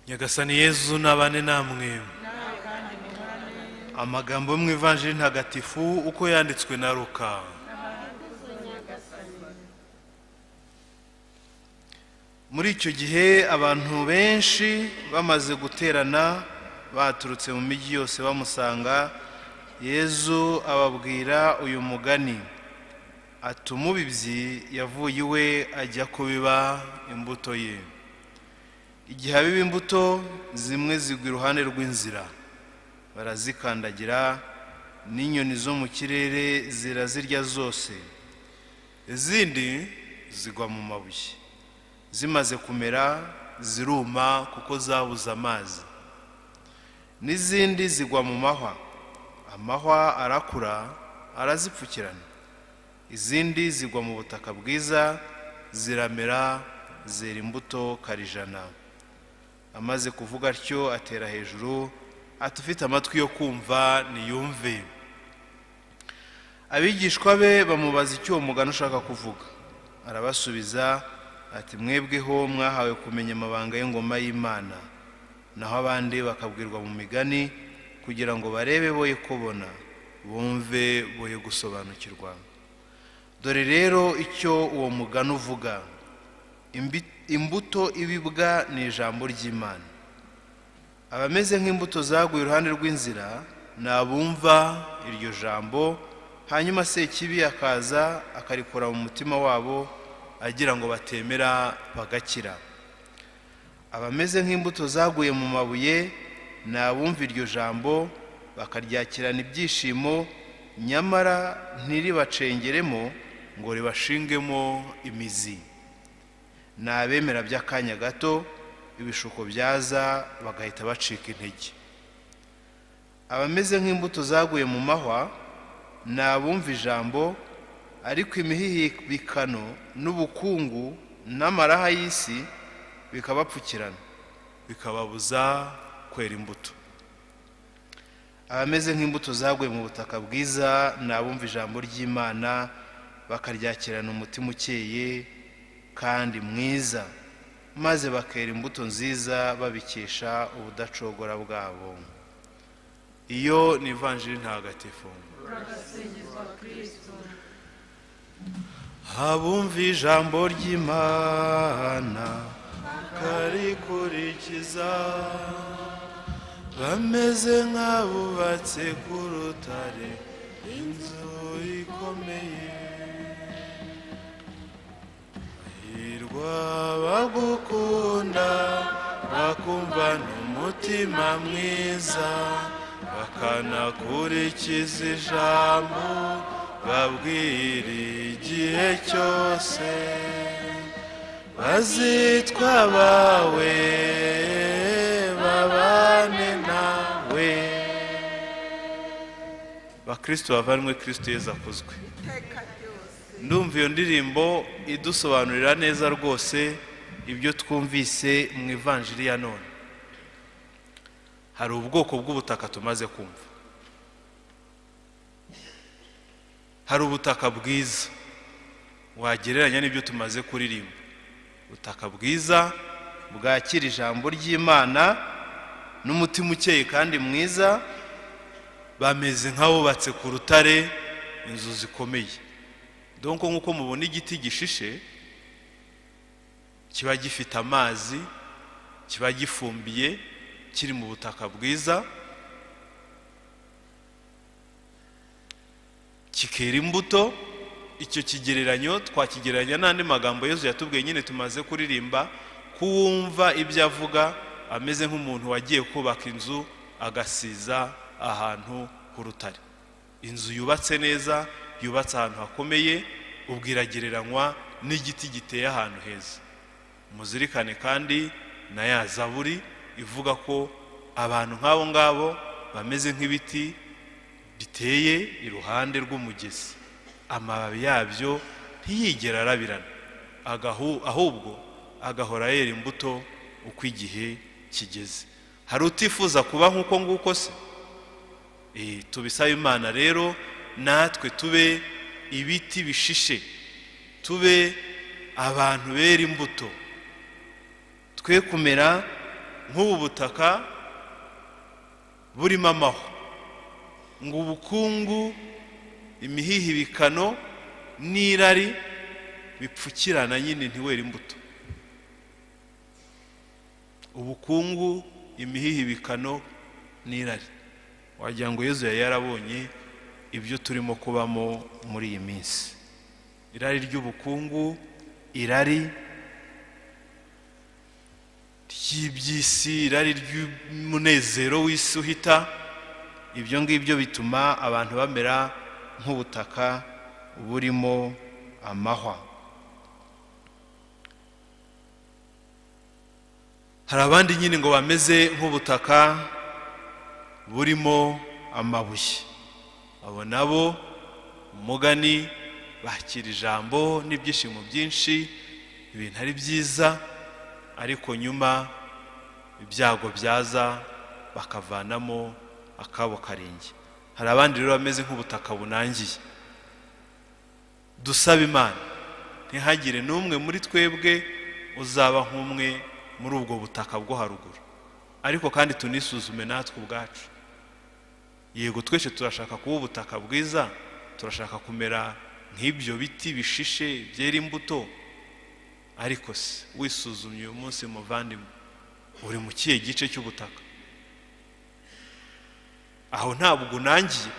nyagasani yezu n'abane namwe amagambo yo mu ivanjiri ntagatifu uko yanditswe na ruka muri icyo gihe abantu benshi bamaze guterana baturutse mu mijyi yose bamusanga yezu ababwira uyu mugani ati umubibyi yavuye iwe ajya kubiba imbuto ye igihe abiba imbuto zimwe zigwa iruhande rw'inzira barazikandagira n'inyoni zo mu kirere zirazirya zose izindi zigwa mu mabuye zimaze kumera ziruma kuko zabuze amazi n'izindi zigwa mu mahwa amahwa arakura arazipfukirana izindi zigwa mu butaka bwiza ziramera zera imbuto karijana amaze kuvuga atyo atera hejuru ati ufite amatwi yo kumva niyumve abigishwa be bamubaza icyo uwo mugani ushaka kuvuga arabasubiza ati mwebweho mwahawe kumenya amabanga y'ingoma y'imana naho abandi bakabwirwa mu migani kugira ngo barebe boye kubona bumve boye gusobanukirwa dore rero icyo uwo mugani uvuga imbuto ibibwa ni ijambo ry'imana abameze nk'imbuto zaguye iruhande rw'inzira ni abumva iryo jambo hanyuma sekibi akaza akarikora mu mutima wabo agira ngo batemera bagakira abameze nk'imbuto zaguye mu mabuye ni abumva iryo jambo bakaryakirana ibyishimo nyamara ntiribacengeremo ngo ribashingemo imizi ni abemera by'akanya gato ibishuko byaza bagahita bacika intege abameze nk'imbuto zaguye mu mahwa ni abumva ijambo ariko imihihibikano n'ubukungu n'amaraha y'isi bikabapfukirana bikababuza kwera imbuto abameze nk'imbuto zaguye mu butaka bwiza ni abumva ijambo ry'imana bakaryakirana umutima ukeye kandi mwiza maze bakera imbuto nziza babikesha ubudacogora bwabo iyo ni ivanjiri ntagatifu abumva ijambo ry'imana karikurikiza bameze nk'abubatse ku rutare inzu ikomeye hirwa bagukunda bakumva n'umutima mwiza bakanakurikiza ijambo babwira igihe cyose bazitwa bawe babane nawe bakristo bavanwe kristo yezu akuzwe ndumva iyo ndirimbo idusobanurira neza rwose ibyo twumvise mu ivanjiri ya none hari ubwoko bw'ubutaka tumaze kumva hari ubutaka bwiza wagereranya n'ibyo tumaze kuririmba ubutaka bwiza bwakira ijambo ry'imana n'umutima ukeye kandi mwiza bameze nk'abubatse ku rutare inzu zikomeye donko nk'uko mubona igiti gishishe kiba gifite amazi kiba gifumbiye kiri mu butaka bwiza kikera imbuto icyo kigereranyo twakigereranya n'andi magambo yezu yatubwiye nyine tumaze kuririmba kuwumva ibyo avuga ameze nk'umuntu wagiye kubaka inzu agasiza ahantu h'urutare inzu yubatse neza yubatse ahantu hakomeye ubwo iragereranywa n'igiti giteye ahantu heza muzirikane kandi na ya zaburi ivuga ko abantu nk'abo ngabo bameze nk'ibiti biteye iruhande rw'umugezi amababi yabyo ntiyigera arabirana ahubwo agahora yera imbuto uko igihe kigeze hari utifuza kuba nk'uko nguko se tubisaba imana rero natwe tube ibiti bishishe tube abantu bera imbuto twe kumera nk'ubu butaka burimo amahwa ngo ubukungu imihihibikano n'irari bipfukirana nyine ntiwere imbuto ubukungu imihihibikano n'irari wagira ngo yezu yari yarabonye ibyo turimo kubamo muri iyi minsi irari ry'ubukungu irari ry'iby'isi irari ry'umunezero w'isi uhita ibyo ngibyo bituma abantu bamera nk'ubutaka burimo amahwa hari abandi nyine ngo bameze nk'ubutaka burimo amabuye abo nabo umugani bakira ijambo n'ibyishimo byinshi ibintu ari byiza ariko nyuma ibyago byaza bakavanamo akabo karenge hari abandi rero bameze nk'ubutaka bunangiye dusaba imana ntihagire n'umwe muri twebwe uzaba nk'umwe muri ubwo butaka bwo haruguru ariko kandi tunisuzume natwe ubwacu yego twese turashaka kuba ubutaka bwiza turashaka kumera nk'ibyo biti bishishe byera imbuto ariko se wisuzumye uyu munsi muvandimwe uri mu kihe gice cy'ubutaka aho ntabwo unangiye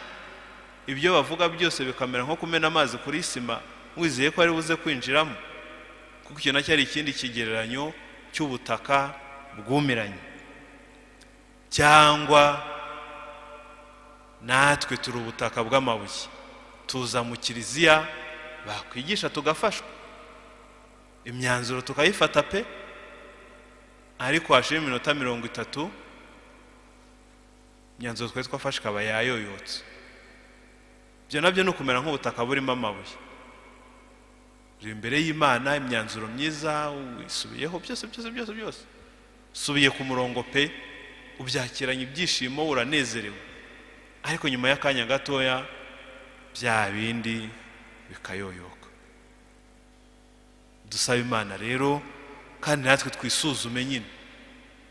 ibyo bavuga byose bikamera nko kumena amazi kuri sima wizeye ko ari buze kwinjiramo kuko icyo nacyo ari ikindi kigereranyo cy'ubutaka bwumiranye cyangwa natwe turi ubutaka bw'amabuye tuza mu kiliziya bakwigisha tugafashwa imyanzuro tukayifata pe ariko hashira iminota mirongo itatu imyanzuro twari twafashe ikaba yayoyotse ibyo nabyo ni ukumera nk'ubutaka burimo amabuye uri imbere y'imana imyanzuro myiza wisubiyeho byose byose byose byose usubiye ku murongo pe ubyakiranye ibyishimo uranezerewe ariko nyuma y'akanya gatoya bya bindi bikayoyoka dusaba imana rero kandi natwe twisuzume nyine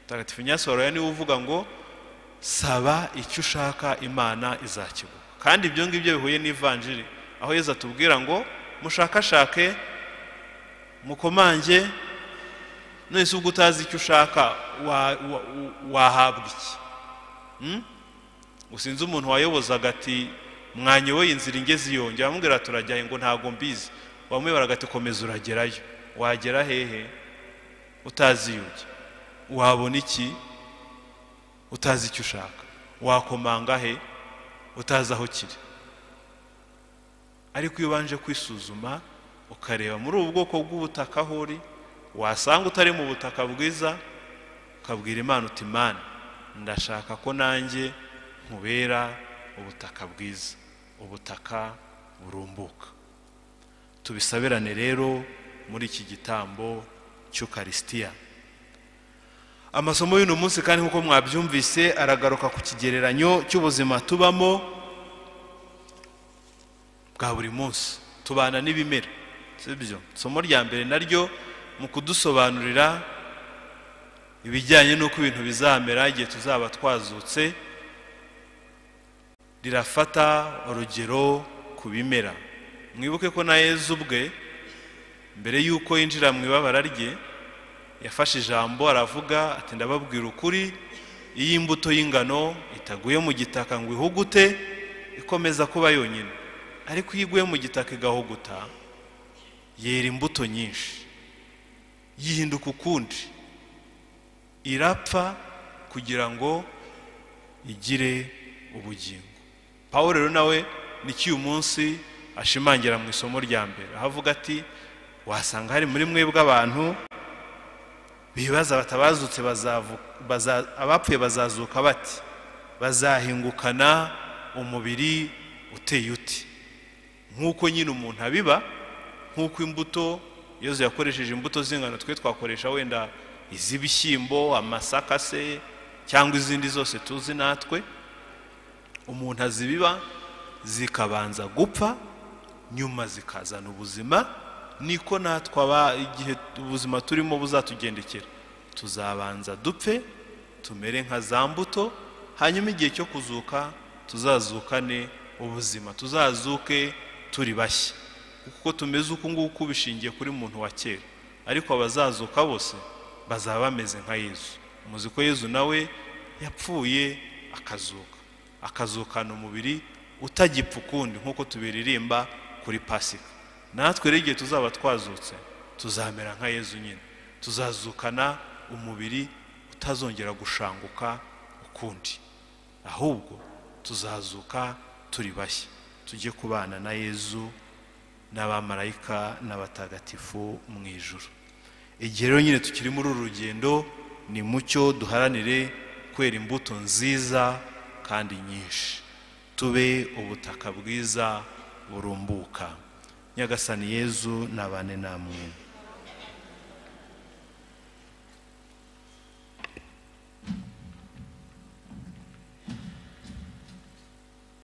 mutagatifu nyasoraya niwe uvuga ngo saba icyo ushaka imana izakiguha kandi ibyo ngibyo bihuye n'ivanjiri aho yeza atubwira ngo mushakashake mukomange none se ubwo utazi icyo ushaka wahabwa iki usinze umuntu wayobozaga ati mwanyoboye inzira ingeze iyo njya bamubwira turajyaye ngo ntabwo mbizi bamwe baragatikomeza uragerayo wagera hehe utazi iyo ujya wabona iki utazi icyo ushaka wakomanga he utazi aho kiri ariko iyo ubanje kwisuzuma ukareba muri ubu bwoko bw'ubutaka aho uri wasanga utari mu butaka bwiza ukabwira imana uti imana ndashaka ko nanjye nkubera ubutaka bwiza ubutaka burumbuka tubisabirane rero muri iki gitambo cy'ukarisitiya amasomo y'uno munsi kandi nk'uko mwabyumvise aragaruka ku kigereranyo cy'ubuzima tubamo bwa buri munsi tubana n'ibimera sibyo isomo rya mbere naryo mu kudusobanurira ibijyanye n'uko ibintu bizamera igihe tuzaba twazutse rirafata urugero ku bimera mwibuke ko na yezu ubwe mbere y'uko yinjira mu ibabara rye yafashe ijambo aravuga ati ndababwira ukuri iyo imbuto y'ingano itaguye mu gitaka ngo ihugute ikomeza kuba yonyine ariko iyo iguye mu gitaka igahuguta yera imbuto nyinshi yihinduka ukundi irapfa kugira ngo igire ubugingo paul rero nawe ni cy'uyu munsi ashimangira mu isomo rya mbere aho avuga ati wasanga hari muri mwebwe abantu bibaza batabazutse abapfuye bazazuka bati bazahingukana umubiri uteye uti nk'uko nyine umuntu abiba nk'uko imbuto iyo yakoresheje imbuto z'ingano twe twakoresha wenda iz'ibishyimbo amasaka se cyangwa izindi zose tuzi natwe umuntu azibiba zikabanza gupfa nyuma zikazana ubuzima niko natwe aba igihe ubuzima turimo buzatugendekera tuzabanza dupfe tumere nka za mbuto hanyuma igihe cyo kuzuka tuzazukane ubuzima tuzazuke turi bashya kuko tumeze uku nguku bishingiye kuri muntu wa kera ariko abazazuka bose bazaba bameze nka yezu muzi ko yezu nawe yapfuye akazuka akazukana umubiri utagipfa ukundi nk'uko tubiririmba kuri pasika natwe rero igihe tuzaba twazutse tuzamera nka yezu nyine tuzazukana umubiri utazongera gushanguka ukundi ahubwo tuzazuka turi bashya tujye kubana na yezu n'abamarayika n'abatagatifu mu ijoro igihe rero nyine tukiri muri uru rugendo ni mucyo duharanire kwera imbuto nziza kandi nyinshi tube ubutaka bwiza burumbuka nyagasani yezu nabane namwe